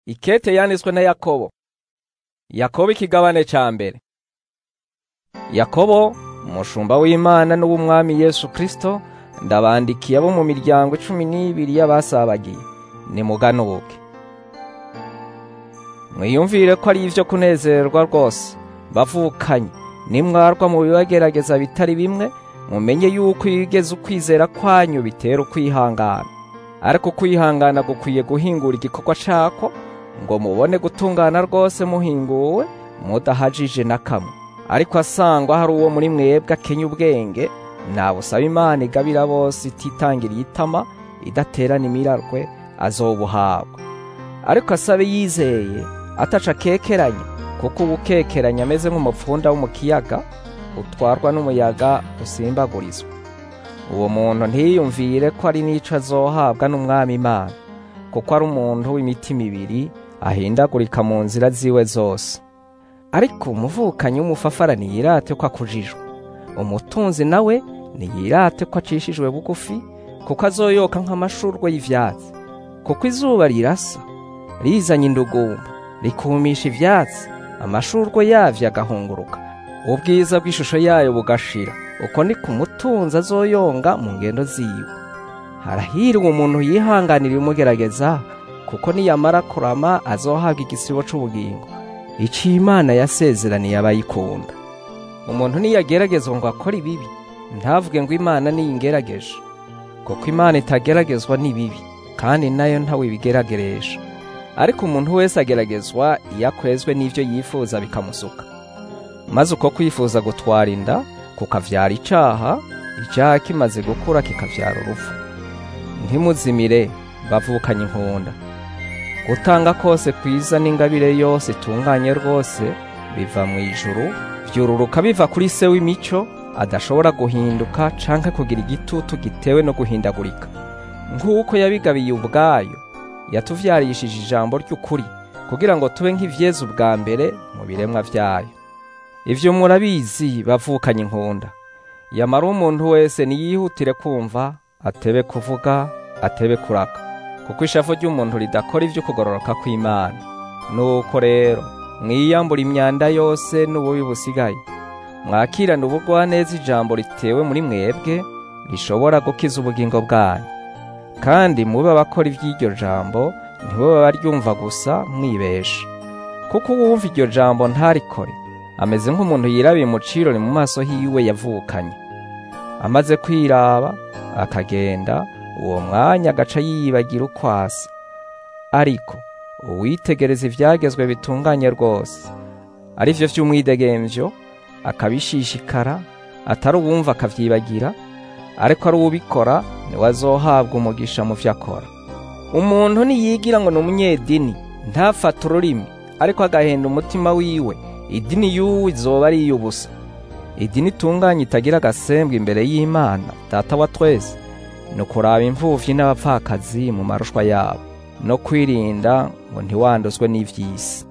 Ikete yanditswe na Yakobo. Yakobo ikigabane ca mbere. Yakobo, umushumba w'Imana n'uw'Umwami Yesu Kristo, ndabandikiye abo mu miryango cumi n'ibiri y'abasabagiye. Nimuganuke. Mwiyumvire ko ari ivyo kunezerwa rwose, bavukanye, nimwarwa mu bibagerageza bitari bimwe, mumenye yuko iyo ugeze ukwizera kwanyu bitera ukwihangana. Ariko kwihangana gukwiye guhingura igikorwa cako, ngo mubone gutungana rwose muhinguwe, mudahajije na kamwe. Ariko asangwa hari uwo muri mwebwe akenya ubwenge, nabusaba Imana igabira bose ititangiriye itama, idaterana imirarwe, azobuhabwa. Ariko asabe yizeye, ataca akekeranya, kuko ubukekeranya ameze nk'umupfunda wo mu kiyaga, utwarwa n'umuyaga usimbagurizwa. Uwo muntu ntiyiyumvire ko ari n'ico azohabwa n'Umwami Imana, kuko ari umuntu w'imitima ibiri, ahindagurika mu nzira ziwe zose. Ariko umuvukanyi w'umufafara ntiyirate ko akujijwe. Umutunzi nawe ntiyirate ko acishijwe bugufi, kuko azoyoka nk'amashurwe y'ivyatsi. Kuko izuba rirasa, rizanye indugumba, rikumisha ivyatsi, amashurwe yavyo agahunguruka. Ubwiza bw'ishusho yayo bugashira, uko ni ku mutunzi azoyonga mu ngendo ziwe. Harahirwa umuntu yihanganira ibimugerageza, kuko niyamara kurama azohabwa igisibo c'ubugingo. Ico Imana yasezeraniye abayikunda. Umuntu niyageragezwa ngo akore ibibi, ntavuge ngo Imana niyingerageje, kuko Imana itageragezwa n'ibibi, kandi nayo ntawe ibigerageresha. Ariko umuntu wese ageragezwa iyo akwezwe n'ivyo yifuza bikamusuka. Maze uko kwifuza gutwara inda, kukavyara icaha, icaha kimaze gukura kikavyara urupfu. Ntimuzimire bavukanye inkunda. Gutanga kose kwiza n'ingabire yose itunganye rwose biva mu ijuru, vyururuka biva kuri se w'imico, adashobora guhinduka canke kugira igitutu gitewe no guhindagurika. Nk'uko yabigabiye ubwayo, yatuvyarishije ijambo ry'ukuri, kugira ngo tube nk'ivyeze ubwa mbere mu biremwa vyayo. Ivyo murabizi bavukanye inkunda. Yamara umuntu wese niyihutire kumva, atebe kuvuga, atebe kuraka. Kuko ishavu ry'umuntu ridakora ivyo kugororoka kw'Imana. Nuko rero, mwiyambura imyanda yose n'ububi busigaye. Mwakirane ubugwaneza ijambo ritewe muri mwebwe, rishobora gukiza ubugingo bwanyu. Kandi mube abakora ivy'iryo jambo, ntibobe baryumva gusa mwibesha. Kuko uwumva iryo jambo ntarikore, ameze nk'umuntu yirabiye mu cirori mu maso hiwe yavukanye. Amaze kwiraba, akagenda, uwo mwanya agaca yiyibagira uko asa. Ariko uwitegereza ivyagezwe bitunganye rwose, ari vyo vy'umwidegemvyo, akabishishikara, atari uwumva akavyibagira, ariko ari uwubikora niwe azohabwa umugisha mu vyo akora. Umuntu niyigira ngo ni umunyedini, ntafate ururimi, ariko agahenda umutima wiwe, idini y'uwo izoba ari iy'ubusa. Idini itunganye itagira agasembwa imbere y'Imana, Data wa twese, ni ukuraba imfuvyi n'abapfakazi mu marushwa yabo, no kwirinda ngo ntiwanduzwe n'ivy'isi.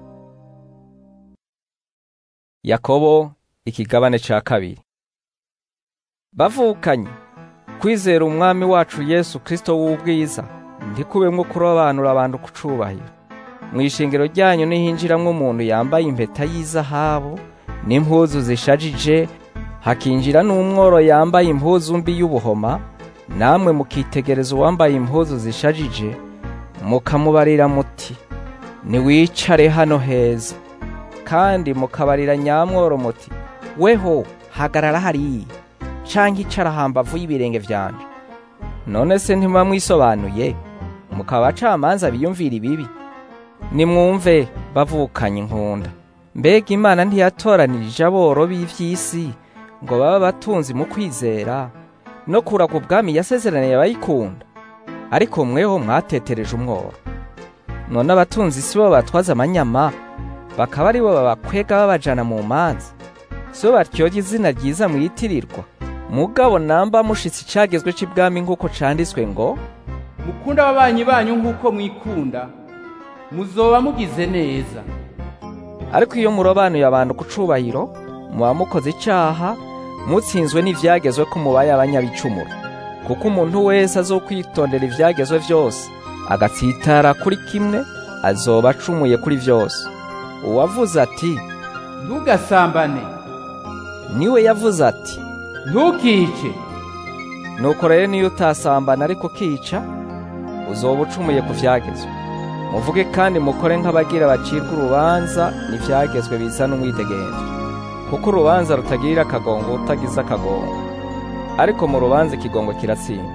Yakobo ikigabane ca kabiri. Bavukanye, kwizera umwami wacu Yesu Kristo w'ubwiza, ntikubemwo kurobanura abantu ku cubahiro. Mw'ishengero ryanyu nihinjiramwo umuntu yambaye impeta y'izahabu n'impuzu zishajije, hakinjira n'umworo yambaye impuzu mbi y'ubuhoma, namwe mukitegereza uwambaye impuzu zishajije, mukamubarira muti, niwicare hano heza. Kandi mukabarira nyamworo muti, weho hagarara hariya, canke icara hambavu y'ibirenge vyanje. None se ntimuba mwisobanuye, mukaba abacamanza biyumvira ibibi? Nimwumve bavukanye inkunda. Mbega Imana ntiyatoranirije aboro b'ivy'isi ngo baba batunzi mu kwizera no kuraga ubwami yasezeraniye abayikunda? Ariko mweho mwatetereje umworo. None abatunzi si bo batwaza amanyama, bakaba ari bo babakwega babajana mu manza. Si bo batyoja izina ryiza mwitirirwa. Mugabo namba mushitse icagezwe c'ibwami nk'uko canditswe ngo, mukunda ababanyi banyu nk'uko mwikunda muzoba mugize neza ariko iyo murobanuye abantu ku cubahiro, muba mukoze icaha, mutsinzwe n'ivyagezwe ko mubaye abanyabicumuro. Kuko umuntu wese azokwitondera ivyagezwe vyose, agatsitara kuri kimwe, azoba acumuye kuri vyose uwavuze ati ntugasambane niwe yavuze ati ntukice nuko rero niyo utasambana ariko ukica uzoba ucumuye ku vyagezwe muvuge kandi mukore nk'abagira bacirwa urubanza n'ivyagezwe bizana umwidegemvyo kuko urubanza rutagirira akagongo utagize akagongo ariko mu rubanza ikigongo kiratsinda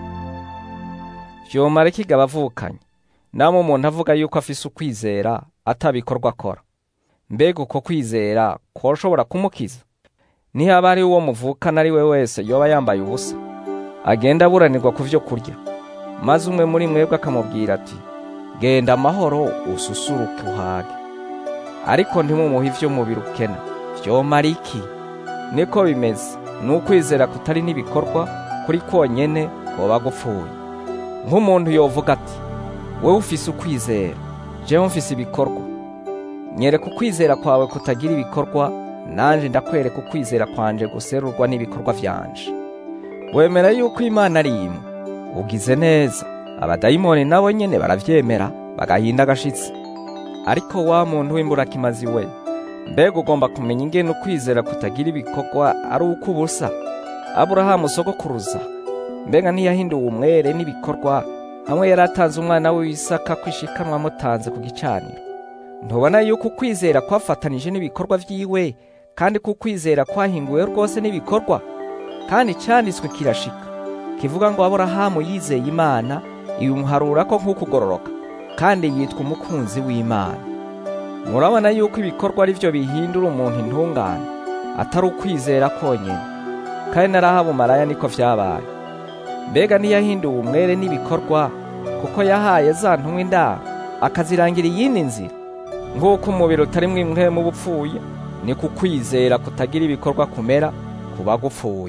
vyomara kigaba avukanye namwe umuntu avuga yuko afise ukwizera atabikorwa akora mbega uko kwizera koshobora kumukiza nihaba ari uwo muvukana ari we wese yoba yambaye ubusa agenda aburanirwa ku vyo kurya maze umwe muri mwebwe akamubwira ati genda amahoro ususuruke uhage ariko ntimumuhe ivyo umubiri ukena vyomara iki niko bimeze ni ukwizera kutari n'ibikorwa kuri konyene woba gupfuye nk'umuntu yovuga ati wewe ufise ukwizera jewe mfise ibikorwa nyereka ukwizera kwawe kutagira ibikorwa nanje ndakwereka ukwizera kwanje guserurwa n'ibikorwa vyanje wemera yuko imana ari imwe ugize neza abadayimoni nabo nyene baravyemera bagahinda agashitsi ariko wa muntu w'imburakimazi we mbega ugomba kumenya ingene ukwizera kutagira ibikorwa ari uko ubusa aburahamu sogokuruza mbega ntiyahinduwe umwere n'ibikorwa hamwe yari atanze umwana we w'isaka kwishikanwa amutanze ku gicaniro ntubona yuko ukwizera kwafatanije n'ibikorwa vyiwe kandi ko ukwizera kwahinguwe rwose n'ibikorwa kandi cyanditswe kirashika kivuga ngo aburahamu yizeye imana imuharura ko nk'ukugororoka kandi yitwa umukunzi w'imana murabona yuko ibikorwa ari byo bihindura umuntu intungane atari ukwizera konyine kandi narahabu maraya niko vyabaye mbega ntiyahinduwe umwere n'ibikorwa kuko yahaye za ntumwa indaro akazirangira iyindi nzira nk'uko umubiri utarimwo impwemu uba upfuye ni ku kwizera kutagira ibikorwa kumera kuba gupfuye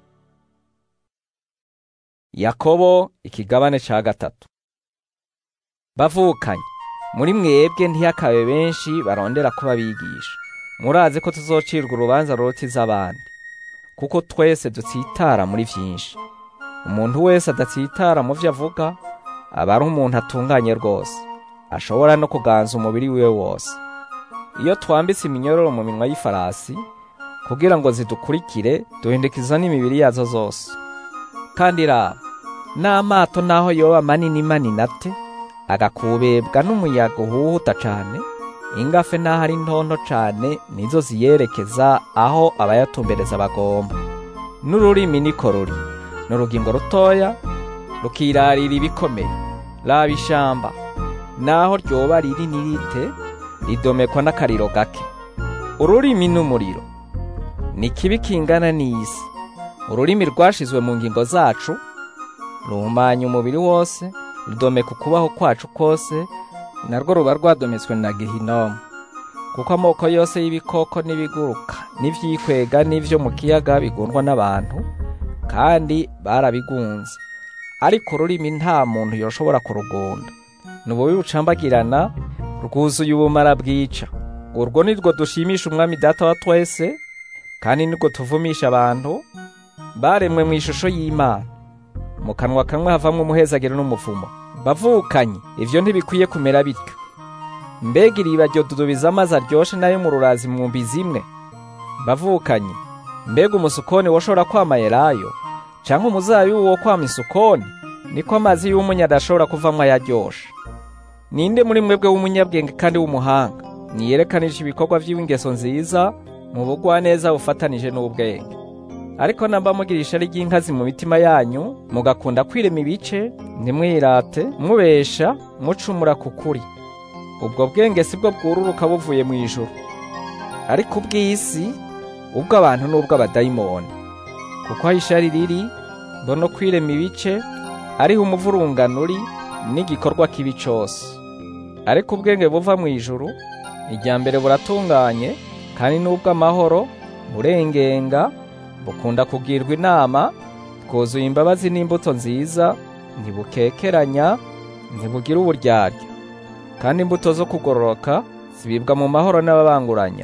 yakobo ikigabane ca gatatu bavukanye muri mwebwe ntiyakabe benshi barondera kuba bigisha murazi ko tuzocirwa urubanza ruruta iz'abandi kuko twese dutsitara muri vyinshi umuntu wese adatsitara mu vyo avuga aba ari umuntu atunganye rwose ashobora no kuganza umubiri wiwe wose iyo twambitse iminyororo mu minwa y'ifarasi kugira ngo zidukurikire duhindukiza n'imibiri yazo zose kandi raba n'amato naho yoba manini manini ate agakubebwa n'umuyaga uhuhuta cane ingafe naho ari ntonto cane nizo ziyerekeza aho abayatumbereza bagomba n'ururimi niko ruri ni urugingo rutoya rukirarira ibikomeye raba ishamba naho ryoba riri nirite ridomekwa n'akariro gake ururimi n'umuriro ni kibi kingana n'isi ururimi rwashizwe mu ngingo zacu ruhumanya umubiri wose rudomeka ukubaho kwacu kose narwo ruba rwadometswe na gehinomu kuko amoko yose y'ibikoko n'ibiguruka n'ivyikwega n'ivyo mu kiyaga bigundwa n'abantu kandi barabigunze ariko ururimi nta muntu yoshobora kurugunda ni ububi bucambagirana rwuzuye ubumara bwica urwo ni rwo dushimisha umwami data wa twese kandi nirwo tuvumisha abantu baremwe mu ishusho y'imana mu kanwa kamwe havamwo umuhezagiro n'umuvumo bavukanye ivyo ntibikwiye kumera bityo mbega iriba ryo dudubiza amazi aryoshe nayo mu rurazi mwumbi zimwe bavukanye mbega umusukoni woshobora kwama elayo canke umuzabibu wo kwama isukoni niko amazi y'umunya adashobora kuvamwo ayaryoshe ninde muri mwebwe w'umunyabwenge kandi w'umuhanga niyerekanije ibikorwa vy'ingeso nziza mu bugwaneza bufatanije n'ubwenge ariko namba mugira ishari ry'inkazi mu mitima yanyu mugakunda kwirema ibice ntimwirate mubesha mucumura ku kuri ubwo bwenge si bwo bwururuka buvuye mu ijuru ariko ubw'isi ubw'abantu n'ubw'abadayimoni kuko aho ishari riri mbona kwirema ibice ariho umuvurungano uri n'igikorwa kibi cose ariko ubwenge buva mu ijuru irya mbere buratunganye kandi n'ubw'amahoro burengenga bukunda kugirwa inama bwuzuye imbabazi n'imbuto nziza ntibukekeranya ntibugira uburyarya kandi imbuto zo kugororoka zibibwa mu mahoro n'ababanguranya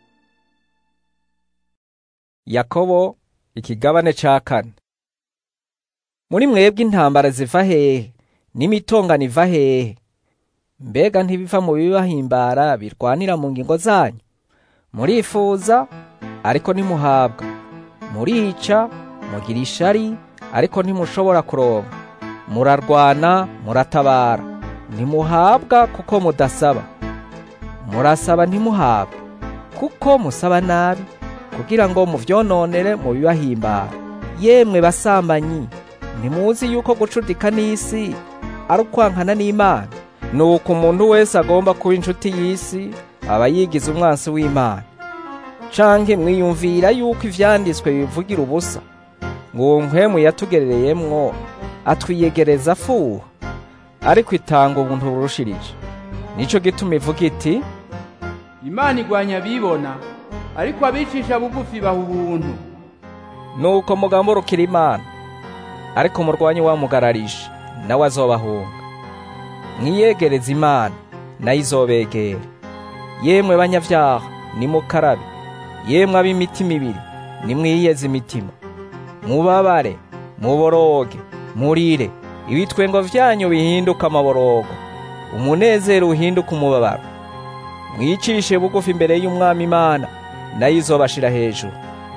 yakobo ikigabane ca kane muri mwebwe intambara ziva hehe n'imitongano iva hehe mbega ntibiva mu bibahimbara birwanira mu ngingo zanyu murifuza ariko ntimuhabwa murica mugira ishari ariko ntimushobora kuronka murarwana muratabara ntimuhabwa kuko mudasaba murasaba ntimuhabwe kuko musaba nabi kugira ngo muvyononere mu bibahimbara yemwe basambanyi ntimuzi yuko gucudika n'isi ari ukwankana n'imana nuko umuntu wese agomba kuba inshuti y'isi aba yigize umwansi w'imana canke mwiyumvira yuko ivyanditswe bivugira ubusa ngo uwo nkwemu yatugerereyemwo atwiyegereza afuha ariko itanga ubuntu burushirije nico gituma ivuga iti imana igwanya abibona ariko abicisha bugufi baha ubuntu nuko mugamburukira imana ariko murwanye uwamugararisha nawe azobahunga mwiyegereza imana nayo izobegera yemwe banyavyaha nimukarabe yemwe ab'imitima ibiri nimwiyeze imitima mubabare muboroge murire ibitwengo vyanyu bihinduka amaborogo umunezero uhinduka umubabaro mwicishe bugufi imbere y'umwami imana nayo izobashira hejuru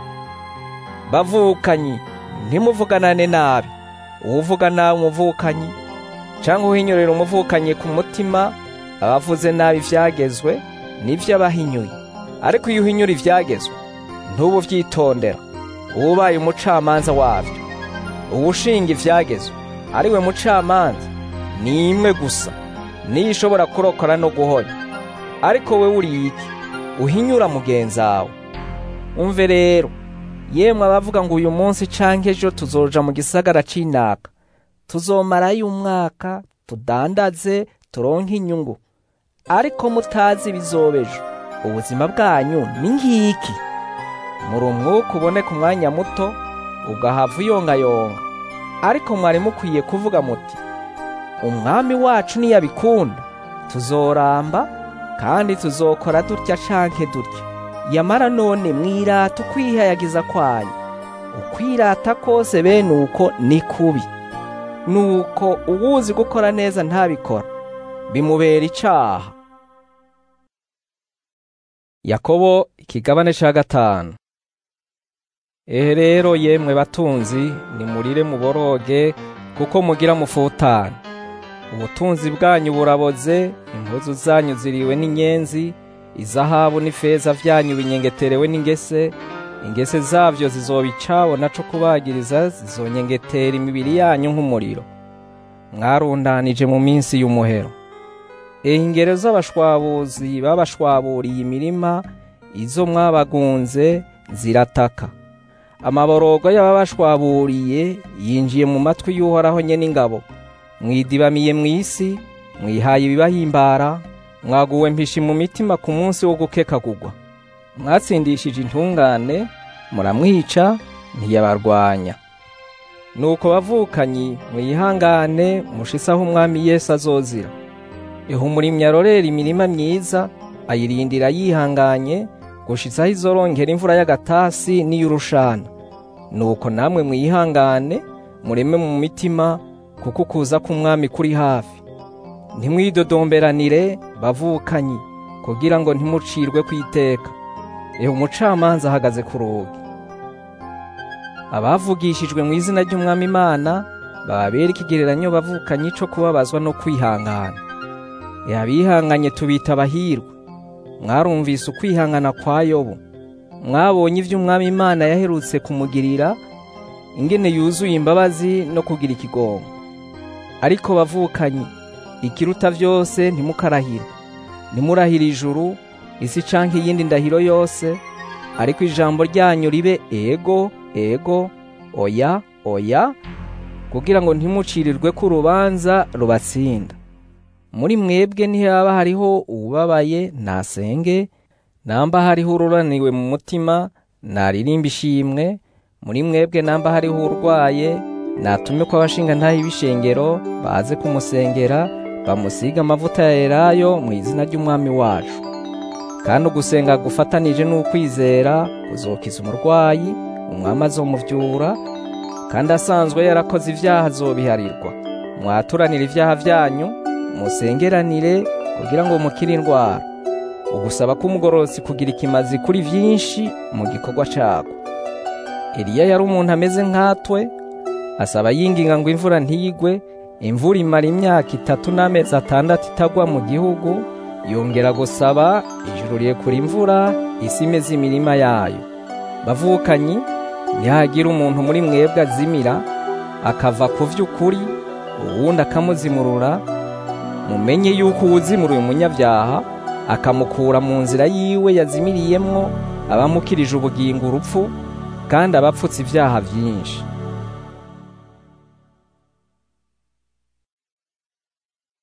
bavukanyi ntimuvuganane nabi uwuvuga nabi umuvukanyi cyangwa uhinyurira umuvukanyi ku mutima abavuze nabi ivyagezwe nivyo abahinyuye ariko iyo uhinyura ivyagezwe ntubu vyitondera uba ubaye umucamanza wavyo uwushinga ivyagezwe ari we mucamanza ni imwe gusa niyo ishobora kurokora no guhonya ariko we uri iki uhinyura mugenzawe umve rero yemwe abavuga ngo uyu munsi canke ejo tuzoja mu gisagara c'inaka tuzomarayo umwaka tudandaze turonke inyungu ariko mutazi bizobejo ubuzima bwanyu ni ngiki muri umwuka uboneka umwanya muto ugahava uyongayonga ariko mwari mukwiye kuvuga muti umwami wacu niyabikunda tuzoramba kandi tuzokora dutya canke dutya yamara none mwirata ukwihayagiza kwanyu ukwirata kose bene uko ni kubi nuko uwuzi gukora neza ntabikora bimubera icaha yakobo ikigabane ca gatanu ehe rero yemwe batunzi nimurire muboroge kuko mugira mufutane ubutunzi bwanyu buraboze impuzu zanyu ziriwe n'inyenzi izahabu n'ifeza vyanyu binyengeterewe n'ingese ingese zavyo zizoba icabo naco kubagiriza zizonyengetera imibiri yanyu nk'umuriro mwarundanije mu minsi y'umuhero ehe ingero z'abashwabuzi babashwaburiye imirima izo mwabagunze zirataka amaborogo y'ababashwaburiye yinjiye mu matwi y'uhoraho nye n'ingabo mwidibamiye mw'isi mwihaye ibibahimbara mwaguwe mpishi mu mitima ku munsi wo gukekagurwa mwatsindishije intungane muramwica ntiyabarwanya nuko bavukanyi mwihangane mushisaho umwami yesu azozira ihumurimyi arorera imirima myiza ayirindira yihanganye gushitsaho izorongera imvura y'agatasi n'iy'urushana nuko namwe mwihangane mureme mu mitima kuko ukuza k'umwami kuri hafi ntimwidodomberanire bavukanyi kugira ngo ntimucirwe kwiteka ehe umucamanza ahagaze ku rugi abavugishijwe mu izina ry'umwami imana bababera ikigereranyo bavukanyi co kubabazwa no kwihangana ehe abihanganye tubita abahirwa mwarumvise ukwihangana kwa yobu mwabonye ivyo umwami imana yaherutse kumugirira ingene yuzuye imbabazi no kugira ikigongo ariko bavukanyi ikiruta vyose ntimukarahire ntimurahire ijuru isi canke iyindi ndahiro yose ariko ijambo ryanyu ribe ego ego oya oya kugira ngo ntimucirirwe ko urubanza rubatsinda muri mwebwe ntihaba hariho uwubabaye nasenge namba hariho ururaniwe mu mutima naririmba ishimwe muri mwebwe namba hariho urwaye natume ko abashinga ntaho ibishengero baze kumusengera bamusiga amavuta ya elayo mu izina ry'umwami wacu kandi ugusenga gufatanije n'ukwizera kuzokiza umurwayi umwami azomuvyura kandi asanzwe yarakoze ivyaha azobiharirwa mwaturanire ivyaha vyanyu musengeranire kugira ngo mukire indwara ugusaba k'umugororotsi kugira ikimazi kuri vyinshi mu gikorwa cako eliya yari umuntu ameze nkatwe asaba yinginga ngo imvura ntigwe imvura imara imyaka itatu n'amezi atandatu itagwa mu gihugu yongera gusaba ijuru rirekura imvura isi imeze imirima yayo bavukanyi ntihagira umuntu muri mwebwe azimira akava ku vy'ukuri uwundi akamuzimurura mumenye yuko uwuzimuruye umunyabyaha akamukura mu nzira yiwe yazimiriyemwo abamukirije ubugingo urupfu kandi abapfutse ibyaha byinshi